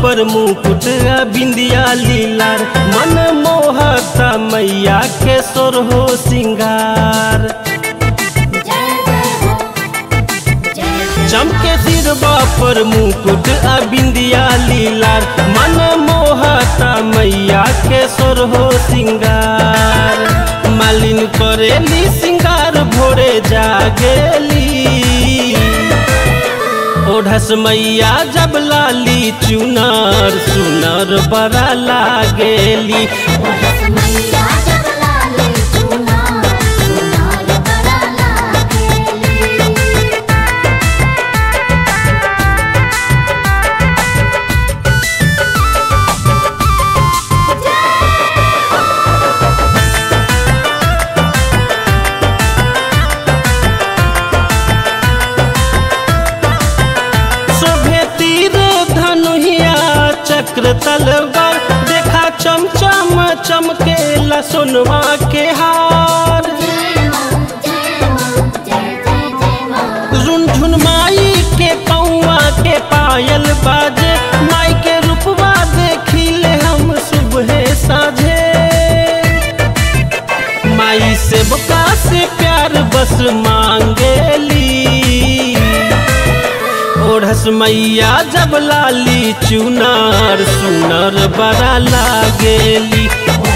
पर मुकुट आ बिंदिया लीलार मन मोहता मैया के सोर हो सिंगार चमके सिरबा पर मुकुट आ बिंदिया लीलार मन मोहता मैया के सोर हो सिंगार मालिन करेली सिंगार भोरे जागेली ओढ़स मैया जब लाली चुनर सुनर बड़ा लागेली शोभे तीर धनुहिया चक्र तलवार देखा चमचम चमकेला सोनवा के हार झुनझुन माई के पौआ के पायल बाजे माई के रूपवा देखिले हम सुबह साझे माई से बका से प्यार बस मांगेली ओढ़स मैया जब लाली चुनार सुनर बड़ा लागेली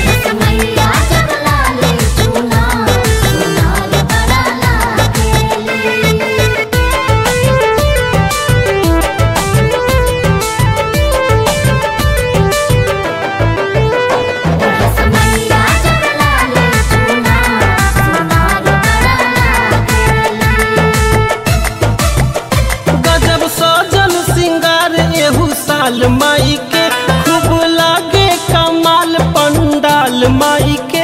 गजब सजल सिंगार एहू साल माई के खूब लागे कमाल पंडाल माई के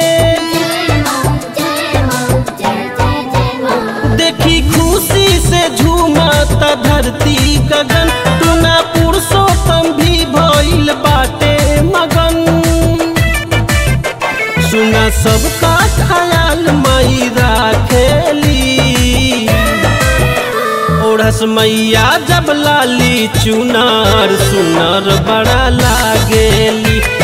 देखी खुशी से झूमता धरती गगन टूना पुरुषोत्तम भी भइल बाटे मगन सुना सबका ख्याल माई राखेली ओढ़स मैया जब लाली चुनार सुनर बड़ा लागेली